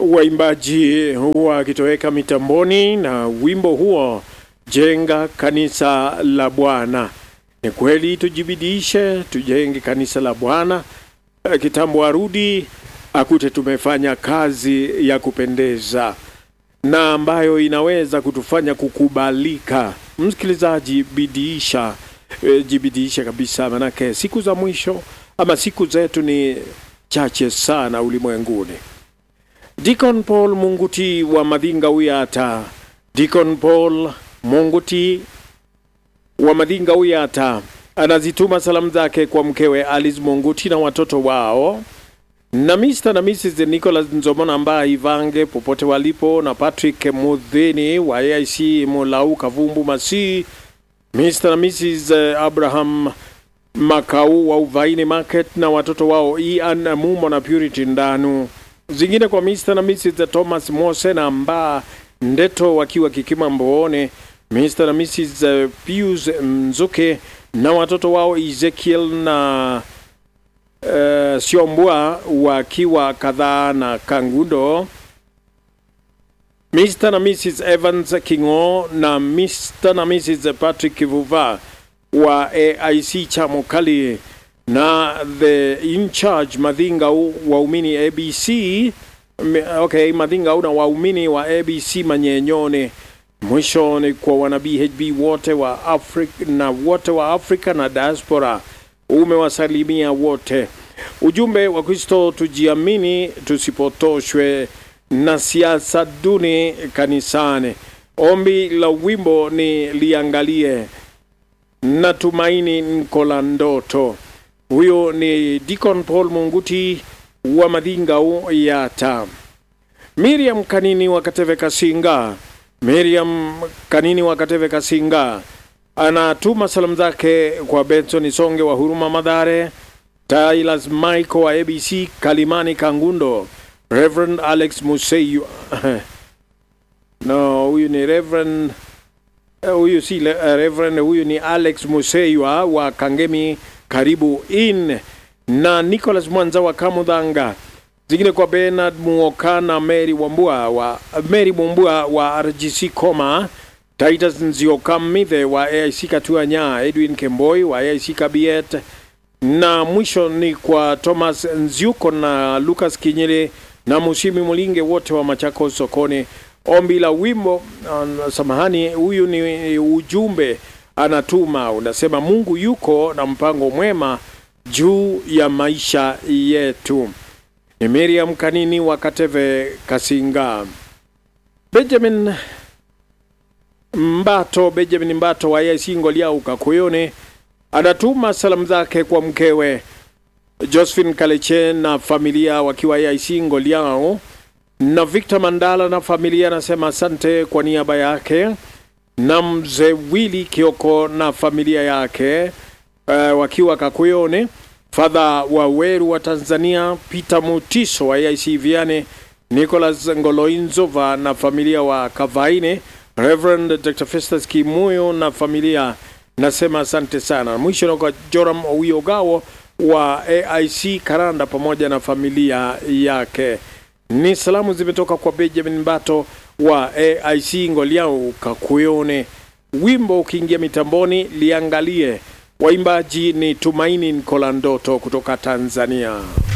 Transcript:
waimbaji huwa akitoweka mitamboni na wimbo huo jenga kanisa la Bwana. Ni kweli tujibidishe, tujenge kanisa la Bwana. Eh, Kitambo arudi akute tumefanya kazi ya kupendeza na ambayo inaweza kutufanya kukubalika. Msikilizaji, bidiisha, e, jibidiisha kabisa, manake siku za mwisho ama siku zetu ni chache sana ulimwenguni. Deacon Paul Munguti wa Madhinga Uyata, Deacon Paul Munguti wa Madhinga Uyata anazituma salamu zake kwa mkewe Alice Munguti na watoto wao na Mr. na Mrs. Nicholas Nzomona ambaye Ivange popote walipo na Patrick Mudhini wa AIC Mulau Kavumbu Masi, Mr. na Mrs. Abraham Makau wa Uvaini Market na watoto wao Ian Mumo na Purity Ndanu. Zingine kwa Mr. na Mrs. Thomas Mose na Mba Ndeto wakiwa Kikima Mboone, Mr. na Mrs. Pius Mzuke na watoto wao Ezekiel na uh, Siombua wakiwa kadhaa na Kangundo, Mr. na Mrs. Evans Kingo na Mr. na Mrs. Patrick Kivuva wa AIC Chamokali na the in charge Madhinga waumini ABC M- okay, Madhinga na waumini wa ABC Manyenyone. Mwisho ni kwa wana BHB wote wa Afrika na wote wa Afrika na diaspora umewasalimia wote. Ujumbe wa Kristo, tujiamini, tusipotoshwe na siasa duni kanisani. Ombi la wimbo ni liangalie natumaini nko la ndoto. Huyo ni Deacon Paul Munguti wa Madhinga Yata. Miriam Kanini wa Kateve Kasinga, Miriam Kanini wa Kateve Kasinga anatuma salamu zake kwa Benson Songe wa Huruma Madhare, Tylas Michael wa ABC Kalimani Kangundo, Reverend Alex Museyu no, huyu ni Reverend eh, huyu si le- eh, Reverend, huyu ni Alex Museiwa wa Kangemi karibu in na Nicholas Mwanza wa Kamudhanga, zingine kwa Bernard Muoka na Mary Wambua wa Mary Mumbua wa RGC Koma, Titus Nzioka Mithe wa AIC Katua Nya, Edwin Kemboi wa AIC Kabiet, na mwisho ni kwa Thomas Nziuko na Lucas Kinyele na Musimi Mulinge wote wa Machako sokoni. Ombi la wimbo uh, samahani, huyu ni ujumbe anatuma, unasema Mungu yuko na mpango mwema juu ya maisha yetu. Ni Miriam Kanini wa Kateve Kasinga. Benjamin Mbato, Benjamin Mbato wa AIC Ngoliau Kakuyone anatuma salamu zake kwa mkewe Josephine Kaleche na familia wakiwa AIC Ngoliao, na Victor Mandala na familia anasema asante kwa niaba yake, na mzee Willy Kioko na familia yake uh, wakiwa Kakuyone, Fadha wa Weru wa Tanzania, Peter Mutiso wa AIC Viane, Nicholas Ngoloinzova na familia wa Kavaine, Reverend Dr. Festus Kimuyo na familia nasema asante sana. Mwisho na kwa Joram Owiogawo wa AIC Karanda pamoja na familia yake. Ni salamu zimetoka kwa Benjamin Mbato wa AIC Ngoliau Kakuyone. Wimbo ukiingia mitamboni, liangalie. Waimbaji ni Tumaini Nkolandoto kutoka Tanzania.